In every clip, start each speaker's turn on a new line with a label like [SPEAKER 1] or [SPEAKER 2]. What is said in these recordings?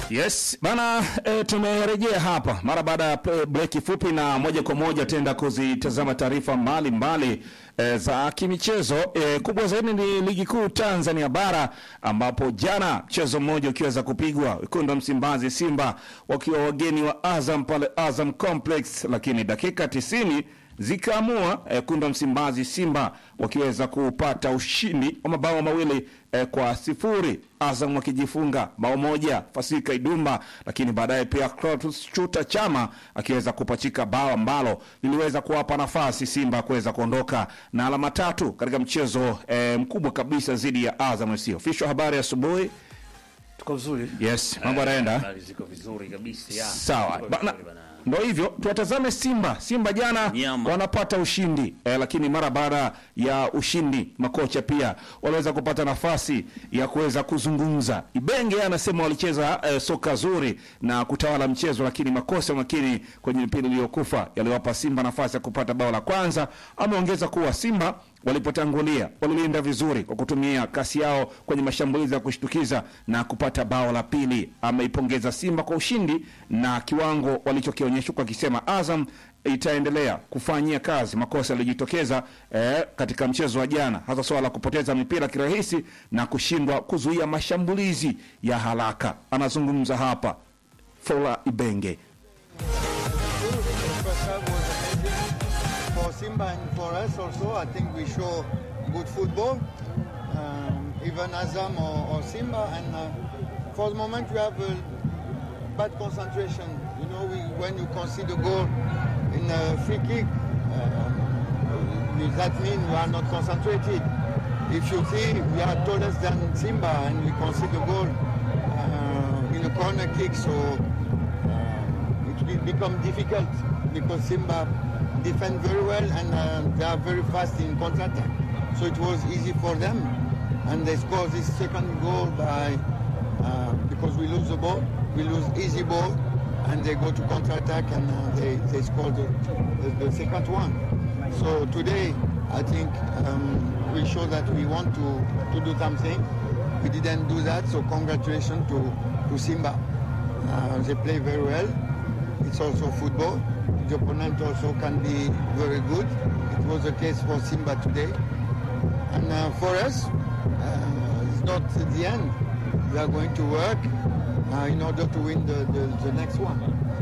[SPEAKER 1] Yes bana, e, tumerejea hapa mara baada ya pre- breki fupi, na moja kwa moja tenda kuzitazama taarifa mbalimbali e, za kimichezo. E, kubwa zaidi ni ligi kuu Tanzania bara ambapo jana mchezo mmoja ukiweza kupigwa, wekundu wa Msimbazi Simba wakiwa wageni wa Azam pale Azam Complex, lakini dakika tisini zikaamua eh, kunda Msimbazi Simba wakiweza kupata ushindi wa mabao mawili eh, kwa sifuri, Azam wakijifunga bao moja Fasika Idumba, lakini baadaye pia Clatous Chuta Chama akiweza kupachika bao ambalo liliweza kuwapa nafasi Simba kuweza kuondoka na alama tatu katika mchezo eh, mkubwa kabisa dhidi ya Azam FC. Official habari asubuhi.
[SPEAKER 2] Tuko vizuri.
[SPEAKER 1] Yes, mambo yanaenda
[SPEAKER 2] Habari ziko vizuri kabisa. ya.
[SPEAKER 1] Sawa
[SPEAKER 2] Tuko
[SPEAKER 1] bana,
[SPEAKER 2] vizuri bana.
[SPEAKER 1] ndo hivyo tuwatazame Simba. Simba jana
[SPEAKER 2] Nyama.
[SPEAKER 1] wanapata ushindi eh, lakini mara baada ya ushindi makocha pia waliweza kupata nafasi ya kuweza kuzungumza. Ibenge yeye anasema walicheza eh, soka zuri na kutawala mchezo, lakini makosa makini kwenye mpira iliyokufa yaliwapa Simba nafasi ya kupata bao la kwanza. Ameongeza kuwa Simba walipotangulia walilinda vizuri kwa kutumia kasi yao kwenye mashambulizi ya kushtukiza na kupata bao la pili. Ameipongeza Simba kwa ushindi na kiwango walichokionyesha, kwa akisema Azam itaendelea kufanyia kazi makosa yaliyojitokeza eh, katika mchezo wa jana, hasa swala la kupoteza mipira kirahisi na kushindwa kuzuia mashambulizi ya haraka. Anazungumza hapa Fola Ibenge.
[SPEAKER 3] First half was amazing for Simba and for us also. I think we show good football, um, even Azam or, or Simba. And uh, for the moment, we have a bad concentration. You know, we, when you concede a goal in a free kick, uh, that means we are not concentrated. If you see, we are taller than Simba and we concede a goal uh, in a corner kick, so uh, it will become difficult because Simba defend very well and uh, they are very fast in counter-attack. So it was easy for them, and they scored this second goal by uh, because we lose the ball, we lose easy ball, and they go to counter-attack and uh, they they score the, the, the second one. So today, I think um, we show that we want to, to do something. We didn't do that, so congratulations to, to Simba. Uh, they play very well. It's also football. The opponent also can be very good. It was the case for Simba today. And uh, for us, uh, it's not the end. We are going to work uh, in order to win the, the, the next one.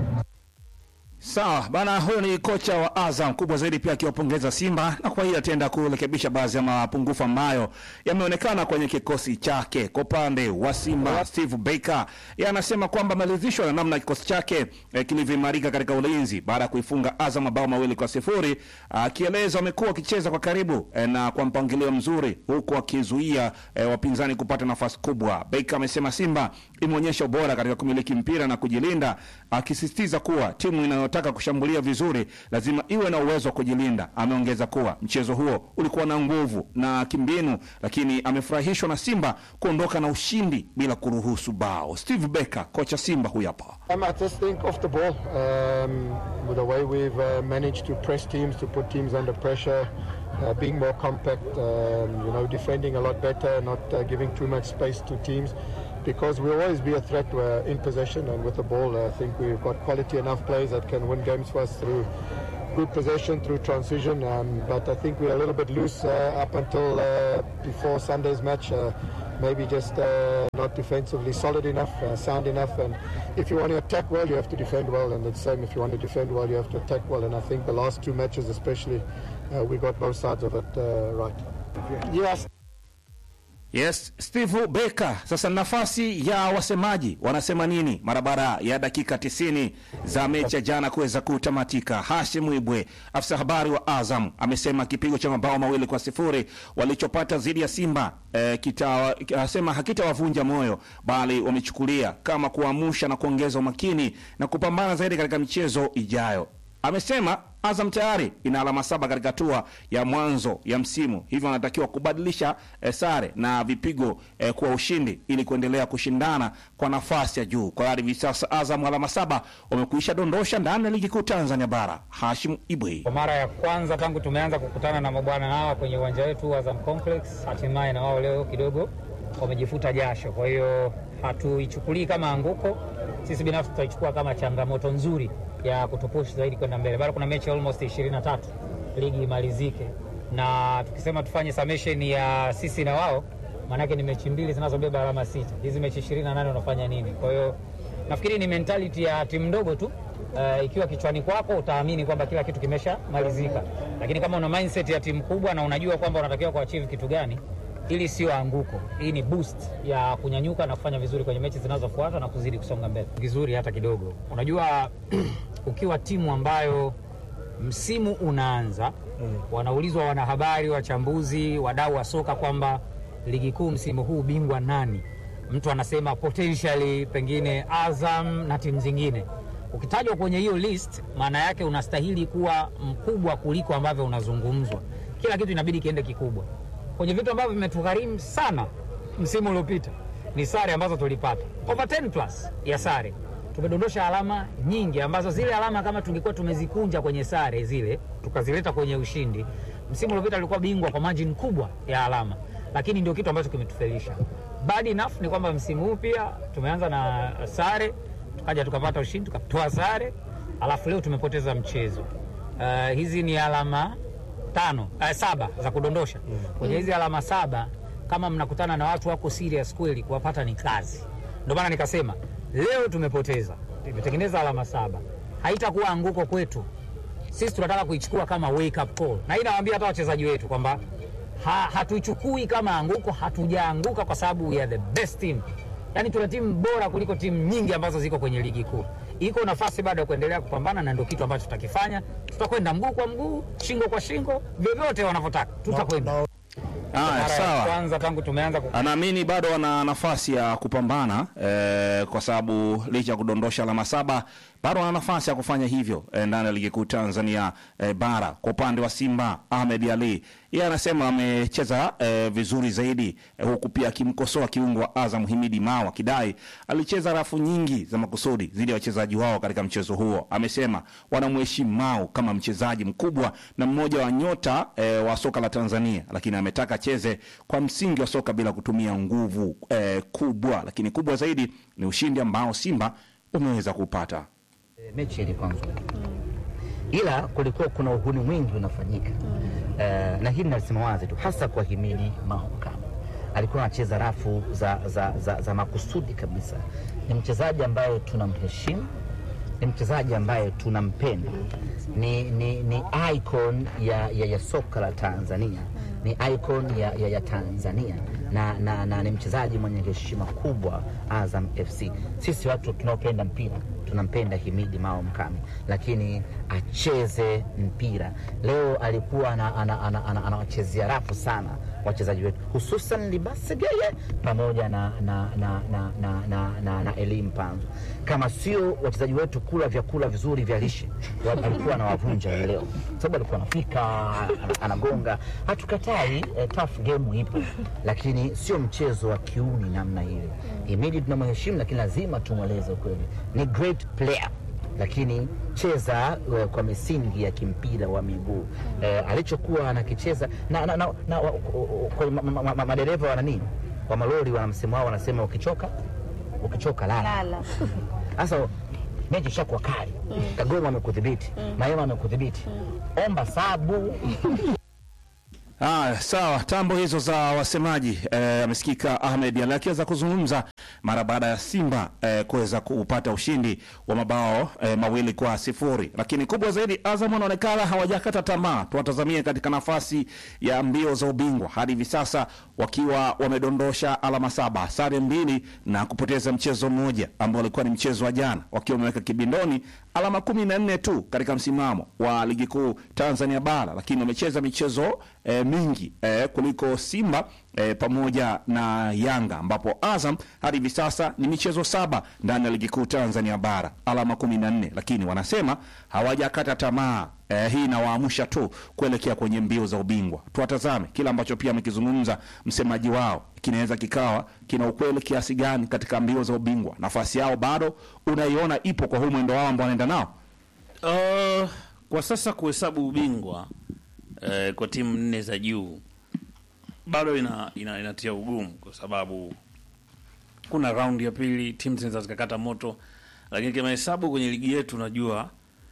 [SPEAKER 1] Sawa bana, huyo ni kocha wa Azam kubwa zaidi, pia akiwapongeza Simba na kwa hiyo ataenda kurekebisha baadhi ya mapungufu ambayo yameonekana kwenye kikosi chake. Kwa upande wa Simba, Steve Baker yeye anasema kwamba ameridhishwa na namna kikosi chake eh, kilivyoimarika katika ulinzi baada ya kuifunga Azam mabao mawili kwa sifuri, akieleza wamekuwa wakicheza kwa karibu eh, na kwa mpangilio mzuri, huku akizuia eh, wapinzani kupata nafasi kubwa. Baker amesema Simba imeonyesha ubora katika kumiliki mpira na kujilinda, akisisitiza kuwa timu inayotaka kushambulia vizuri lazima iwe na uwezo wa kujilinda. Ameongeza kuwa mchezo huo ulikuwa na nguvu na kimbinu, lakini amefurahishwa na Simba kuondoka na ushindi bila kuruhusu bao. Steve Becker, kocha Simba, huyu hapa.
[SPEAKER 4] Um, I just think off the ball, um, with the way we've uh, managed to press teams, to put teams under pressure, uh, being more compact, um, you know, defending a lot better, not uh, giving too much space to teams, because we'll always be a threat uh, in possession and with the ball. I think we've got quality enough players that can win games for us through good possession, through transition. Um, but I think we're a little bit loose uh, up until uh, before Sunday's match. Uh, maybe just uh, not defensively solid enough, uh, sound enough. And if you want to attack well, you have to defend well. And the same, if you want to defend well, you have to attack well. And I think the last two matches, especially, uh, we got both sides of it uh, right. Yes.
[SPEAKER 1] Yes, Steve Becker. Sasa nafasi ya wasemaji wanasema nini mara baada ya dakika 90 za mechi ya jana kuweza kutamatika? Hashim Ibwe, afisa habari wa Azam, amesema kipigo cha mabao mawili kwa sifuri walichopata dhidi ya Simba eh, kita, asema hakitawavunja moyo, bali wamechukulia kama kuamsha na kuongeza umakini na kupambana zaidi katika michezo ijayo. Amesema Azam tayari ina alama saba katika hatua ya mwanzo ya msimu, hivyo wanatakiwa kubadilisha eh, sare na vipigo eh, kuwa ushindi ili kuendelea kushindana kwa nafasi ya juu. Kwa hivi sasa Azam alama saba wamekuisha dondosha ndani ya ligi kuu Tanzania bara. Hashim Ibwe.
[SPEAKER 5] Kwa mara ya kwanza tangu tumeanza kukutana na mabwana hawa kwenye uwanja wetu wa Azam Complex, hatimaye na wao leo kidogo wamejifuta jasho. Kwa hiyo hatuichukulii kama anguko, sisi binafsi tutaichukua kama changamoto nzuri ya kutupush zaidi kwenda mbele. Bado kuna mechi almost 23 ligi imalizike, na tukisema tufanye summation ya sisi na wao, maanake ni mechi mbili zinazobeba alama sita. Hizi mechi 28 unafanya nini? Kwa hiyo nafikiri ni mentality ya timu ndogo tu. Uh, ikiwa kichwani kwako utaamini kwamba kila kitu kimeshamalizika, lakini kama una mindset ya timu kubwa na unajua kwamba unatakiwa kuachieve kitu gani, hili sio anguko, hii ni boost ya kunyanyuka na kufanya vizuri kwenye mechi zinazofuata na kuzidi kusonga mbele vizuri hata kidogo. Unajua, ukiwa timu ambayo msimu unaanza wanaulizwa wanahabari, wachambuzi, wadau wa soka kwamba ligi kuu msimu huu bingwa nani? Mtu anasema potentially pengine Azam na timu zingine. Ukitajwa kwenye hiyo list, maana yake unastahili kuwa mkubwa kuliko ambavyo unazungumzwa. Kila kitu inabidi kiende kikubwa. Kwenye vitu ambavyo vimetugharimu sana msimu uliopita ni sare ambazo tulipata over 10 plus ya sare tumedondosha alama nyingi ambazo zile alama kama tungekuwa tumezikunja kwenye sare zile tukazileta kwenye ushindi, msimu uliopita alikuwa bingwa kwa margin kubwa ya alama, lakini ndio kitu ambacho kimetufelisha. Bad enough ni kwamba msimu huu pia tumeanza na sare, tukaja tukapata ushindi, tukatoa sare, alafu leo tumepoteza mchezo. Uh, hizi ni alama tano uh, saba za kudondosha kwenye hizi alama saba. Kama mnakutana na watu wako serious kweli, kuwapata ni kazi. Ndio maana nikasema leo tumepoteza, tumetengeneza alama saba, haitakuwa anguko kwetu. Sisi tunataka kuichukua kama wake up call, na hii nawaambia hata wachezaji wetu kwamba ha, hatuichukui kama anguko. Hatujaanguka kwa sababu we are the best team, yaani tuna timu bora kuliko timu nyingi ambazo ziko kwenye ligi kuu. Iko nafasi bado ya kuendelea kupambana, na ndio kitu ambacho tutakifanya. Tutakwenda mguu kwa mguu, shingo kwa shingo, vyovyote wanavyotaka tutakwenda.
[SPEAKER 1] Haya,
[SPEAKER 5] Mara ya
[SPEAKER 1] sawa.
[SPEAKER 5] kwanza tangu tumeanza ku
[SPEAKER 1] Anaamini bado wana nafasi ya kupambana eh, kwa sababu licha ya kudondosha alama saba bado wana nafasi ya kufanya hivyo eh, ndani ya ligi kuu Tanzania eh, bara. Kwa upande wa Simba, Ahmed Ali yeye anasema amecheza eh, vizuri zaidi eh, huku pia akimkosoa kiungo wa Azam Himidi Mao akidai alicheza rafu nyingi za makusudi dhidi ya wachezaji wao katika mchezo huo. Amesema wanamheshimu Mao kama mchezaji mkubwa na mmoja wa nyota eh, wa soka la Tanzania, lakini ametaka cheze kwa msingi wa soka bila kutumia nguvu eh, kubwa, lakini kubwa zaidi ni ushindi ambao Simba umeweza kupata.
[SPEAKER 6] E, mechi ilikuwa nzuri ila kulikuwa kuna uhuni mwingi unafanyika Eh, na hili nalisema wazi tu hasa kwa Himidi Mao Kama alikuwa anacheza rafu za, za, za, za makusudi kabisa. Ni mchezaji ambaye tunamheshimu, ni mchezaji ambaye tunampenda, ni, ni, ni icon ya, ya, ya soka la Tanzania, ni icon ya, ya, ya Tanzania na, na, na ni mchezaji mwenye heshima kubwa Azam FC. Sisi watu tunaopenda mpira tunampenda Himidi Mao Mkami, lakini acheze mpira. Leo alikuwa anawachezea ana, ana, ana, anawachezea rafu sana wachezaji wetu hususan Libase Geye pamoja na, na, na, na, na, na, na, na Elim Panzo. Kama sio wachezaji wetu kula vyakula vizuri vya lishe, wa- alikuwa anawavunja hii leo, sababu alikuwa anafika ana- anagonga. Hatukatai eh, tough game ipo, lakini sio mchezo wa kiuni namna ile. Himidi tunamheshimu, lakini lazima tumweleze ukweli, ni great player lakini cheza eh, kwa misingi ya kimpira wa miguu eh, alichokuwa anakicheza na, na, na, na wa- kwa ma- ma- ma- ma- madereva wana nini wa malori wana msemo wao wanasema ukichoka ukichoka lala
[SPEAKER 7] Lala.
[SPEAKER 6] sasa mechi ishakuwa kali kagoma amekudhibiti mayema amekudhibiti omba sabu
[SPEAKER 1] Ah, sawa. Tambo hizo za wasemaji eh, amesikika Ahmed Ali akiweza kuzungumza mara baada ya Simba eh, kuweza kupata ushindi wa mabao eh, mawili kwa sifuri, lakini kubwa zaidi Azam wanaonekana hawajakata tamaa. Tuwatazamie katika nafasi ya mbio za ubingwa hadi hivi sasa wakiwa wamedondosha alama saba, sare mbili na kupoteza mchezo mmoja ambao ulikuwa ni mchezo wa jana, wakiwa wameweka kibindoni alama kumi na nne tu katika msimamo wa ligi kuu Tanzania bara, lakini wamecheza michezo eh, mingi eh, kuliko Simba eh, pamoja na Yanga, ambapo Azam hadi hivi sasa ni michezo saba ndani ya ligi kuu Tanzania bara, alama kumi na nne, lakini wanasema hawajakata tamaa. Eh, hii inawaamsha tu kuelekea kwenye mbio za ubingwa. Tuwatazame kile ambacho pia amekizungumza msemaji wao, kinaweza kikawa kina ukweli kiasi gani katika mbio za ubingwa. Nafasi yao bado unaiona ipo kwa huu mwendo wao ambao wanaenda nao.
[SPEAKER 2] Uh, kwa sasa kuhesabu ubingwa uh, kwa timu nne za juu bado ina, ina, inatia ugumu kwa sababu kuna raundi ya pili timu zinaweza zikakata moto, lakini kimahesabu kwenye ligi yetu unajua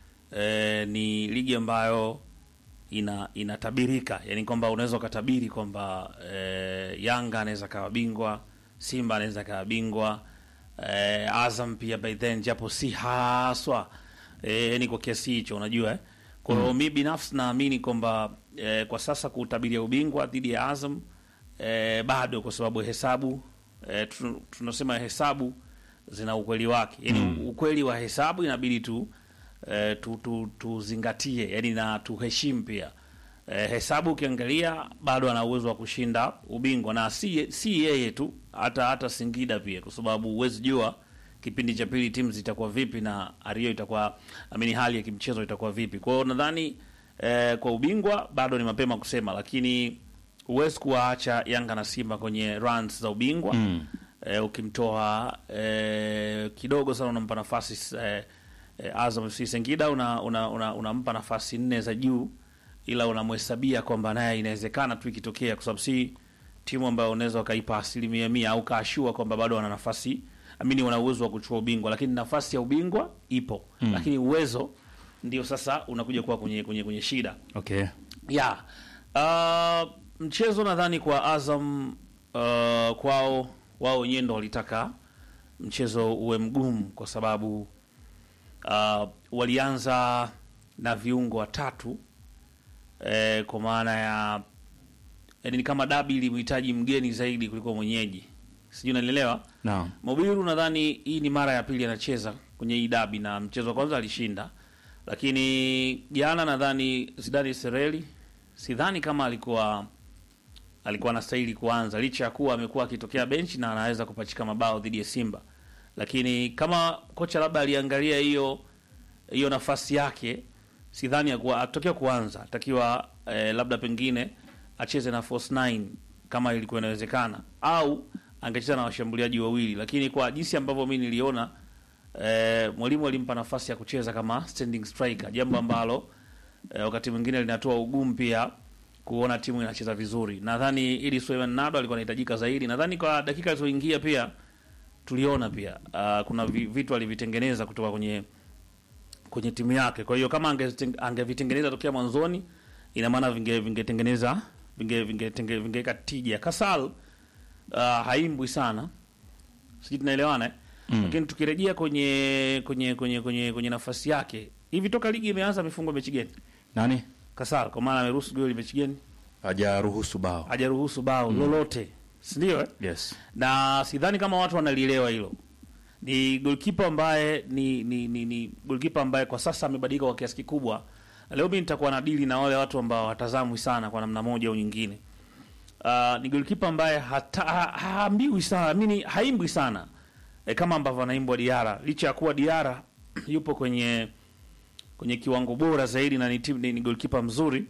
[SPEAKER 2] eh, ni ligi ambayo ina inatabirika, yani kwamba unaweza ukatabiri kwamba eh, Yanga anaweza kawa bingwa, Simba anaweza kawa bingwa eh, Azam pia by then, japo si haswa eh, yani kwa kiasi hicho unajua eh. Kwa hiyo mi binafsi naamini kwamba eh, kwa sasa kutabiria ubingwa dhidi ya Azam eh, bado kwa sababu hesabu eh, tu- tunasema hesabu zina ukweli wake, yani ukweli wa hesabu inabidi tu eh, tu, tu, tuzingatie yani na tuheshimu pia eh, hesabu ukiangalia bado ana uwezo wa kushinda ubingwa na si, si yeye tu hata hata Singida pia, kwa sababu huwezi jua kipindi cha pili timu zitakuwa vipi na Ario itakuwa amini hali ya kimchezo itakuwa vipi. Kwa hiyo nadhani eh, kwa ubingwa bado ni mapema kusema, lakini huwezi kuwaacha Yanga na Simba kwenye runs za ubingwa mm. eh, ukimtoa eh, kidogo sana unampa nafasi eh, eh, Azam FC Singida una, una, una, unampa nafasi nne za juu, ila unamhesabia kwamba naye inawezekana tu ikitokea, kwa sababu si timu ambayo unaweza ukaipa asilimia mia au kaashua kwamba bado wana nafasi amini, wana uwezo wa kuchukua ubingwa, lakini nafasi ya ubingwa ipo mm. lakini uwezo ndio sasa unakuja kuwa kwenye, kwenye, kwenye shida
[SPEAKER 1] Okay.
[SPEAKER 2] ya uh, mchezo nadhani kwa Azam uh, kwao wao wenyewe ndo walitaka mchezo uwe mgumu kwa sababu uh, walianza na viungo watatu eh, kwa maana ya yani ni kama dabi ilimhitaji mgeni zaidi kuliko mwenyeji, sijui unanielewa.
[SPEAKER 1] Naam.
[SPEAKER 2] Mobiru nadhani hii ni mara ya pili anacheza kwenye hii dabi na mchezo wa kwanza alishinda, lakini jana nadhani Zidane Sereli sidhani kama alikuwa alikuwa anastahili kuanza licha ya kuwa amekuwa akitokea benchi na anaweza kupachika mabao dhidi ya Simba, lakini kama kocha labda aliangalia hiyo hiyo nafasi yake, sidhani akuwa atokea kuanza, atakiwa eh, labda pengine acheze na false nine kama ilikuwa inawezekana, au angecheza na washambuliaji wawili, lakini kwa jinsi ambavyo mi niliona eh, mwalimu alimpa nafasi ya kucheza kama standing striker, jambo ambalo eh, wakati mwingine linatoa ugumu pia kuona timu inacheza vizuri. Nadhani ili Suleiman Nado alikuwa anahitajika zaidi. Nadhani kwa dakika alizoingia pia tuliona pia uh, kuna vi- vitu alivitengeneza kutoka kwenye kwenye timu yake. Kwa hiyo kama ange- angevitengeneza tokea mwanzoni, ina maana vinge vingetengeneza vinge vingetenge- vingeweka tija. Kasal uh, haimbwi sana, sijui tunaelewana eh? Lakini tukirejea kwenye kwenye kwenye kwenye kwenye nafasi yake, hivi toka ligi imeanza amefungwa mechi gani?
[SPEAKER 1] Nani?
[SPEAKER 2] Kasal kwa maana ameruhusu goli mechi gani?
[SPEAKER 1] Hajaruhusu bao.
[SPEAKER 2] Hajaruhusu bao lolote, si ndio? eh?
[SPEAKER 1] Yes.
[SPEAKER 2] na sidhani kama watu wanalielewa hilo. Ni goalkeeper ambaye ni ni, ni, ni goalkeeper ambaye kwa sasa amebadilika kwa kiasi kikubwa. Leo mimi nitakuwa na dili na wale watu ambao watazamwi sana kwa namna moja au nyingine. Uh, ni goalkeeper ambaye hata ha- haambiwi sana, mimi haimbwi sana e, kama ambavyo anaimbwa Diara, licha ya kuwa Diara yupo kwenye kwenye kiwango bora zaidi na ni, timu- ni, ni goalkeeper mzuri,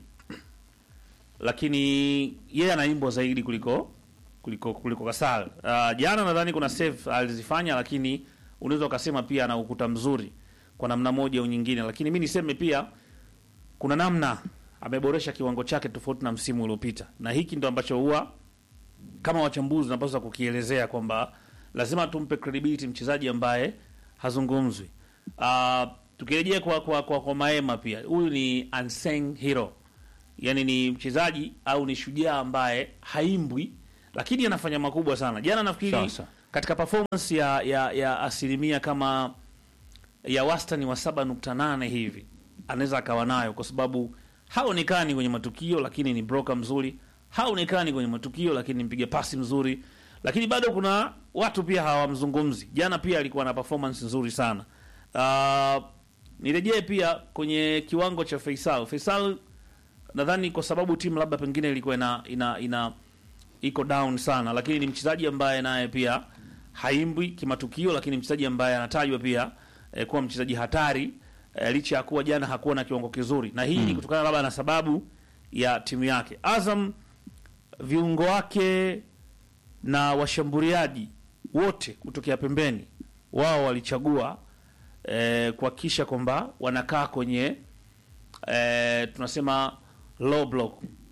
[SPEAKER 2] lakini yeye anaimbwa zaidi kuliko kuliko kuliko Kasal. Uh, jana nadhani kuna save alizifanya, lakini unaweza ukasema pia ana ukuta mzuri kwa namna moja au nyingine, lakini mi niseme pia kuna namna ameboresha kiwango chake tofauti na msimu uliopita, na hiki ndo ambacho huwa kama wachambuzi tunapaswa kukielezea kwamba lazima tumpe credibility mchezaji ambaye hazungumzwi. Uh, tukirejea kwa, kwa, kwa, kwa Maema pia huyu ni unsung hero, yani ni mchezaji au ni shujaa ambaye haimbwi lakini anafanya makubwa sana. Jana nafikiri
[SPEAKER 1] Sasa.
[SPEAKER 2] katika performance ya, ya, ya asilimia kama ya wastani wa 7.8 hivi anaweza akawa nayo, kwa sababu haonekani kwenye matukio, lakini ni broker mzuri. Haonekani kwenye matukio, lakini ni mpiga pasi mzuri, lakini bado kuna watu pia hawamzungumzi. Jana pia alikuwa na performance nzuri sana. Uh, nirejee pia kwenye kiwango cha Faisal. Faisal nadhani kwa sababu timu labda pengine ilikuwa ina, ina, ina iko down sana, lakini ni mchezaji ambaye naye pia haimbwi kimatukio, lakini mchezaji ambaye anatajwa pia eh, kuwa mchezaji hatari eh, licha ya kuwa jana hakuwa na kiwango kizuri, na hii ni kutokana labda na sababu ya timu yake. Azam viungo wake na washambuliaji wote kutokea pembeni, wao walichagua eh, kuhakikisha kwamba wanakaa kwenye eh, tunasema low block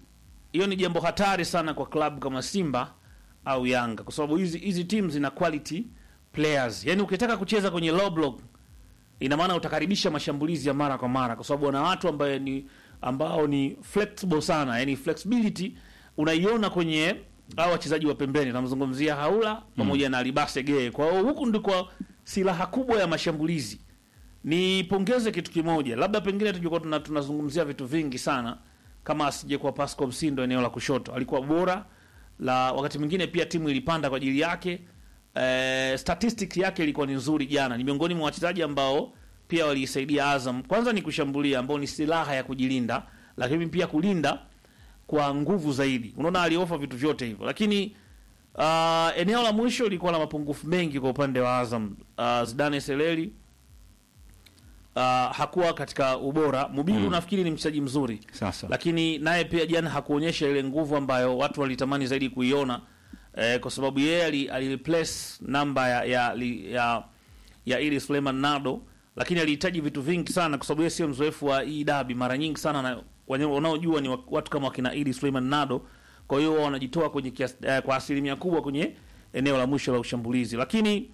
[SPEAKER 2] hiyo ni jambo hatari sana kwa klabu kama Simba au Yanga, kwa sababu hizi hizi timu zina quality players. Yani ukitaka kucheza kwenye low block, ina maana utakaribisha mashambulizi ya mara kwa mara, kwa sababu wana watu ambaye ni ambao ni flexible sana, yani flexibility unaiona kwenye hao wachezaji wa pembeni. Namzungumzia Haula pamoja na Alibase Geye. Kwa hiyo huku ndiko silaha kubwa ya mashambulizi. Nipongeze kitu kimoja, labda pengine tungekuwa tuna, tunazungumzia vitu vingi sana kama asijekuwa Pascal Msindo eneo la kushoto, alikuwa bora la wakati mwingine pia timu ilipanda kwa ajili yake. Eh, statistics yake ilikuwa ni nzuri jana. Ni miongoni mwa wachezaji ambao pia waliisaidia Azam. Kwanza ni kushambulia ambao ni silaha ya kujilinda, lakini pia kulinda kwa nguvu zaidi. Unaona aliofa vitu vyote hivyo, lakini uh, eneo la mwisho lilikuwa na mapungufu mengi kwa upande wa Azam. Uh, Zidane Seleli uh, hakuwa katika ubora. Mubiru nafikiri ni mchezaji mzuri
[SPEAKER 1] Sasa.
[SPEAKER 2] lakini naye pia jana hakuonyesha ile nguvu ambayo watu walitamani zaidi kuiona eh, kwa sababu yeye ali, ali replace namba ya ya, ya, ya, ya ili Suleiman Nado, lakini alihitaji vitu vingi sana, kwa sababu yeye sio mzoefu wa hii dabi. Mara nyingi sana na wenye- wanaojua ni wa- watu kama wakina ili Suleiman Nado, kwa hiyo wao wanajitoa kwenye kias, eh, kwa asilimia kubwa kwenye eneo la mwisho la ushambulizi, lakini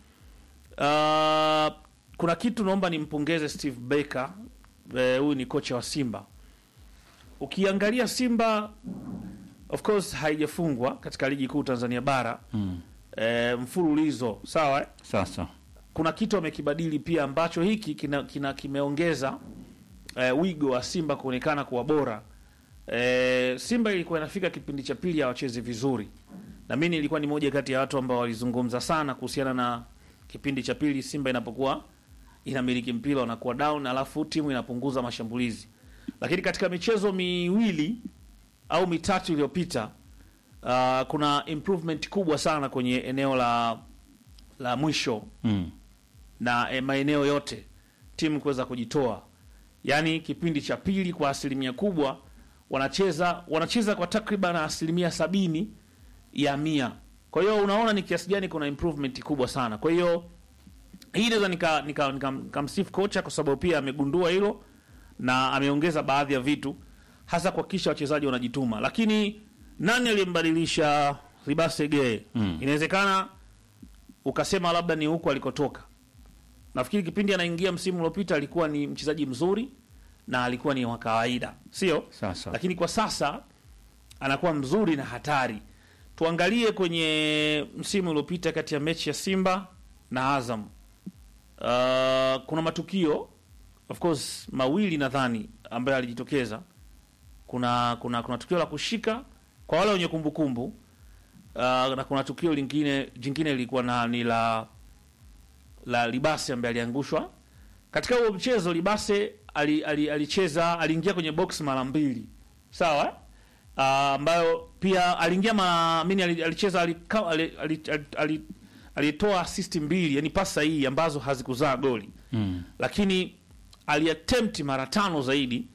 [SPEAKER 2] uh, kuna kitu naomba nimpongeze Steve Baker, eh, huyu ni kocha wa Simba ukiangalia Simba of course haijafungwa katika ligi kuu Tanzania bara
[SPEAKER 1] Mm.
[SPEAKER 2] e, mfululizo sawa eh?
[SPEAKER 1] Sasa.
[SPEAKER 2] kuna kitu amekibadili pia ambacho hiki kina, kina kimeongeza e, wigo wa Simba kuonekana kuwa bora e, Simba ilikuwa inafika kipindi cha pili hawachezi vizuri na mimi nilikuwa ni moja kati ya watu ambao walizungumza sana kuhusiana na kipindi cha pili Simba inapokuwa inamiliki mpira wanakuwa down, alafu timu inapunguza mashambulizi. Lakini katika michezo miwili au mitatu iliyopita uh, kuna improvement kubwa sana kwenye eneo la la mwisho
[SPEAKER 1] Mm.
[SPEAKER 2] na eh, maeneo yote timu kuweza kujitoa. Yaani kipindi cha pili kwa asilimia kubwa wanacheza wanacheza kwa takriban asilimia sabini ya mia. Kwa hiyo unaona ni kiasi gani kuna improvement kubwa sana. Kwa hiyo hii naweza nika nika, nika, nikamsifu kocha kwa sababu pia amegundua hilo na ameongeza baadhi ya vitu hasa kuhakikisha wachezaji wanajituma. Lakini nani aliyembadilisha Ribase Geye?
[SPEAKER 1] Mm.
[SPEAKER 2] Inawezekana ukasema labda ni huko alikotoka. Nafikiri kipindi anaingia msimu uliopita alikuwa ni mchezaji mzuri na alikuwa ni wa kawaida, sio?
[SPEAKER 1] Sasa.
[SPEAKER 2] Lakini kwa sasa anakuwa mzuri na hatari. Tuangalie kwenye msimu uliopita kati ya mechi ya Simba na Azam. Uh, kuna matukio of course mawili nadhani ambayo alijitokeza. Kuna kuna kuna tukio la kushika kwa wale wenye kumbukumbu uh, na kuna tukio lingine jingine lilikuwa na ni la la Libase ambaye aliangushwa katika huo mchezo. Libase ali- ali- alicheza aliingia kwenye box mara mbili, sawa uh, ambayo pia aliingia mara mimi ali- alicheza alika- ali- ali- ali- ali- alitoa assist mbili, yani pasi sahihi ambazo hazikuzaa goli
[SPEAKER 1] Mm.
[SPEAKER 2] lakini aliattempt mara tano zaidi